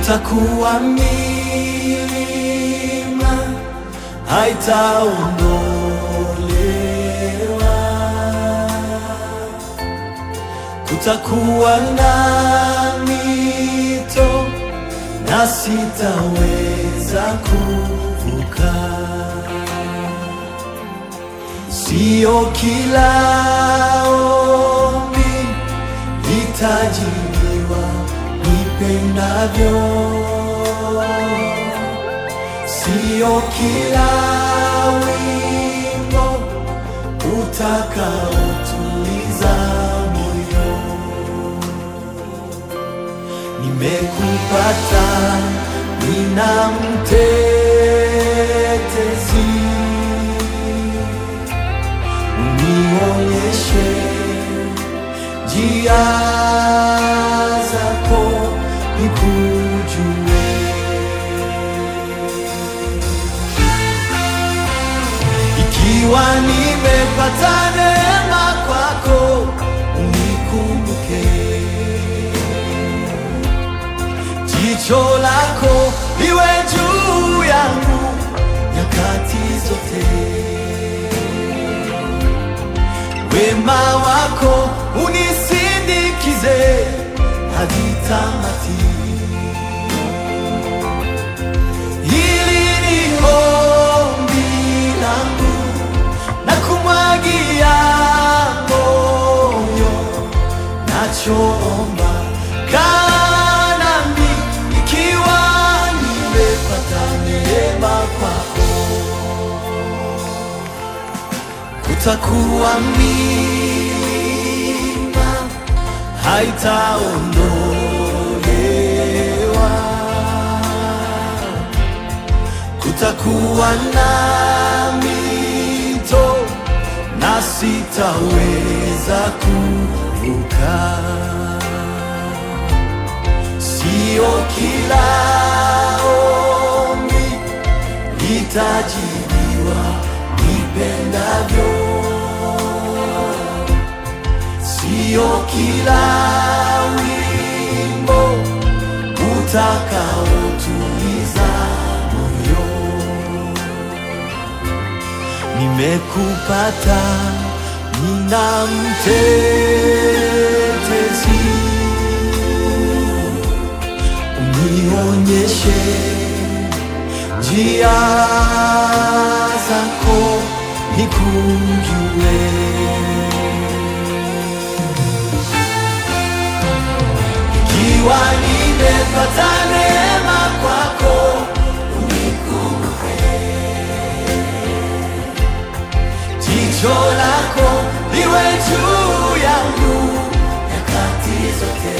kutakuwa milima haitaondolewa, kutakuwa na mito na sitaweza kuvuka. Sio kila ombi litajibiwa nipendavyo, sio kila wimbo utakaotuliza moyo. Nimekupata, nina mtetezi unionyeshe njia zako nikujue. Ikiwa nimepata neema kwako, unikumbuke. Jicho lako liwe juu yangu nyakati zote wema wako unisindikize hadi tamati. Hili ni ombi langu na kumwagia moyo, nachoomba kaa nami, ikiwa nimepata neema kwako kutakuwa milima haitaondolewa, kutakuwa na mito na sitaweza kuvuka. Sio kila ombi litajibiwa nipendavyo, sio kila wimbo utakaotuliza moyo. Nimekupata, nina mtetezi, unionyeshe njia zako nikujue. Ikiwa nimepata neema kwako, unikumbuke. Jicho lako liwe juu yangu nyakati zote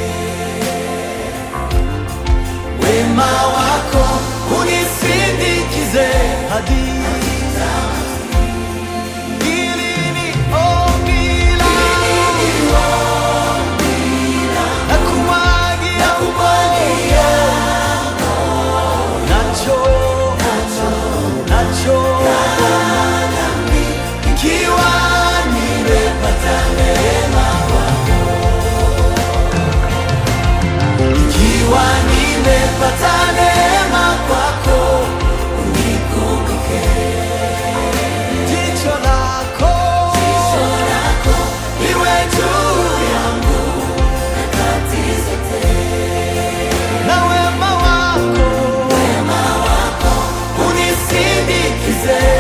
wema wako unisindikize hadi Hili ni ombi langu. Nakumwagia moyo. Nacho, nacho. Ikiwa nimepata neema ikiwa nimepata neema kwako, unikumbuke. Jicho lako liwe juu yangu na wema wako unisindikize.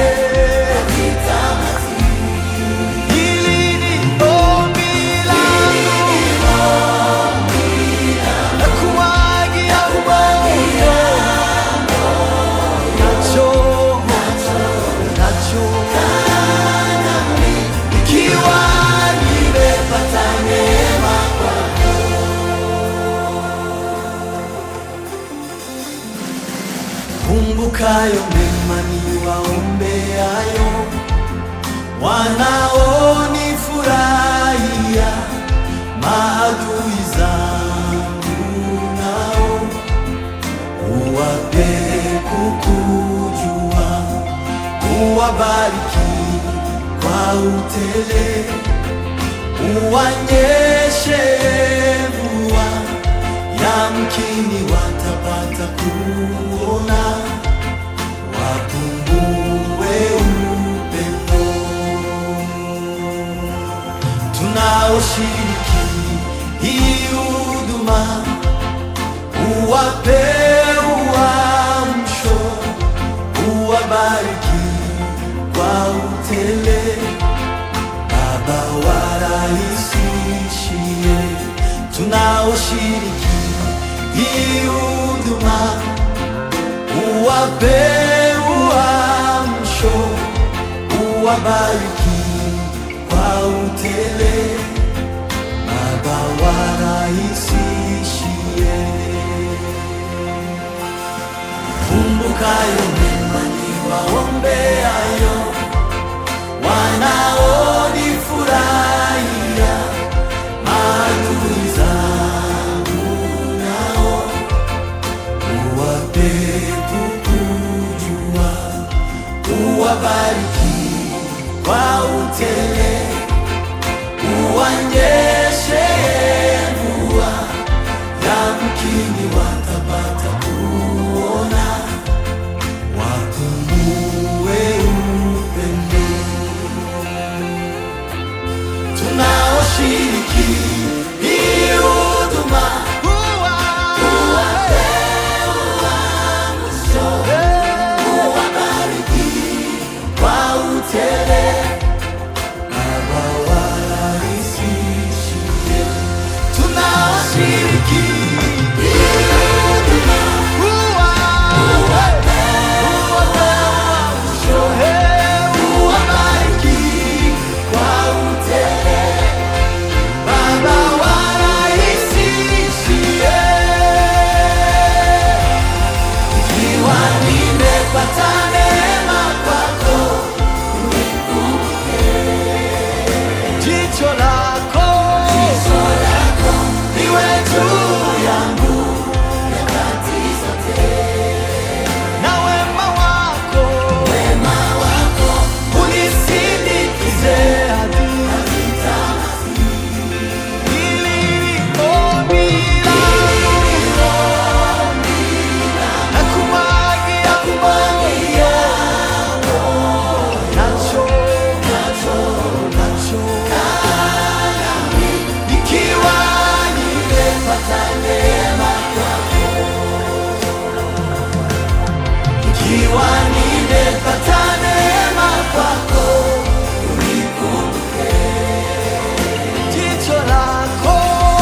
Hili ni ombi langu nakumwagia moyo. Nacho, nacho. Ikiwa nimepata neema kwako. Kumbukayo mema niwaombeayo, wanaonifurahia, maadui zangu nao uwape kukujua, uwabariki kwa utele, uwanyeshe mvua, yamkini wata watapata kuona, wapungue upendo. Tunaoshiriki hii huduma, uwape uamsho, uwabariki kwa utele Baba warahisishie tunaoshiriki hii huduma, uwape uamsho, uwabariki kwa utele. Baba warahisishie, kumbukayo mema niwaombeayo wanaonifurahia maadui zangu nao uwape kukujua, uwabariki kwa utele, uwanyeshe mvua, yamkini watapata kuona, wapungue upendo tunaoshiriki hii huduma kwa utele Baba warahisishie tunaoshiriki hii huduma uwabariki kwa utele Baba warahisishie, ikiwa nimepata neema kwako, jicho lako liwe juu yangu na wema wako unisindikize hadi Ikiwa nimepata neema kwako, unikumbuke jicho lako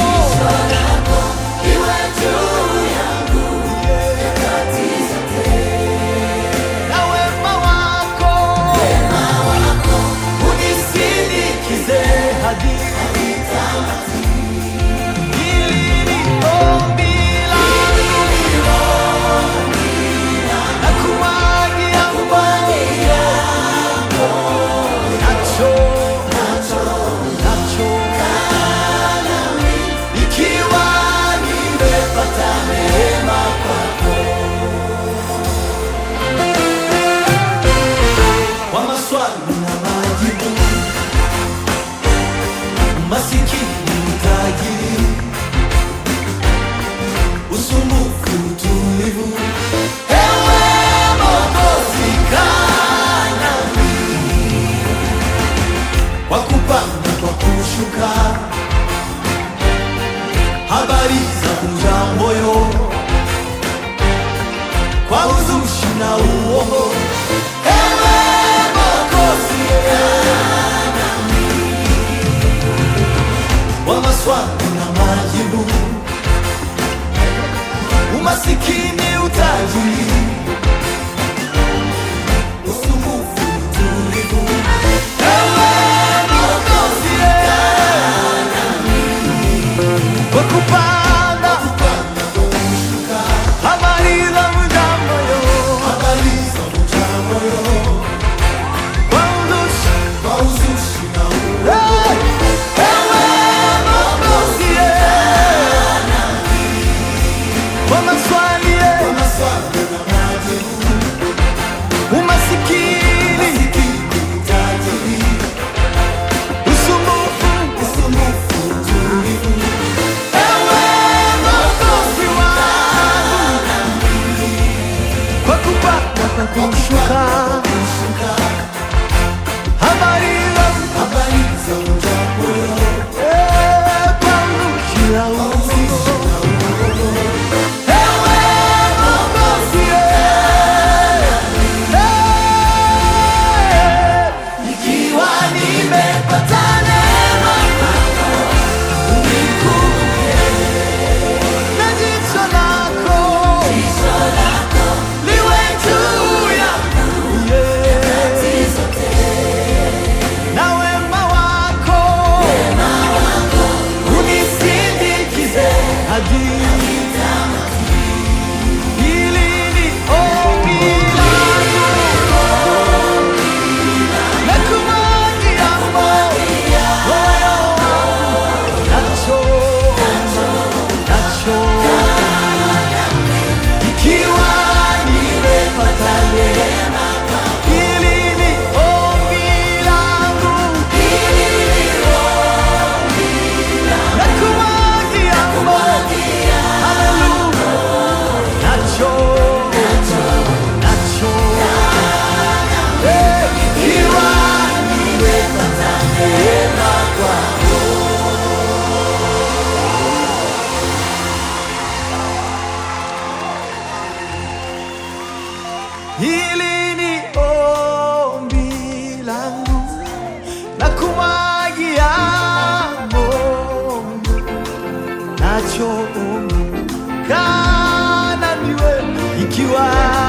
iwe juu yangu nyakati zote, na wema wako unisindikize hadi tamati. Hili ni ombi langu, nakuagia nacho nacho ikiwa nimepata neema kwako, kwa maswali na majibu, masikini utajiri, usumbufu utulivu, ewe Mwokozi kaa nami, kwa kupanda kwa kushuka habari za kunja moyo kwa uzushi na uongo. Ewe Mwokozi, kaa nami. wa maswali na majibu, umasikini, utajiri, usumbufu, utulivu. Ewe Mwokozi, kaa kwa kupanda madini. Hili ni ombi langu na kumwagia moyo wangu nacho nacho ikiwa nimepata neema hili ni ombi langu na kumwagia moyo haleluya nacho nacho Eh, ikiwa nimepata neema kwako Hili ni ombi langu na kumwagia Mungu nacho ombi kana niwe ikiwa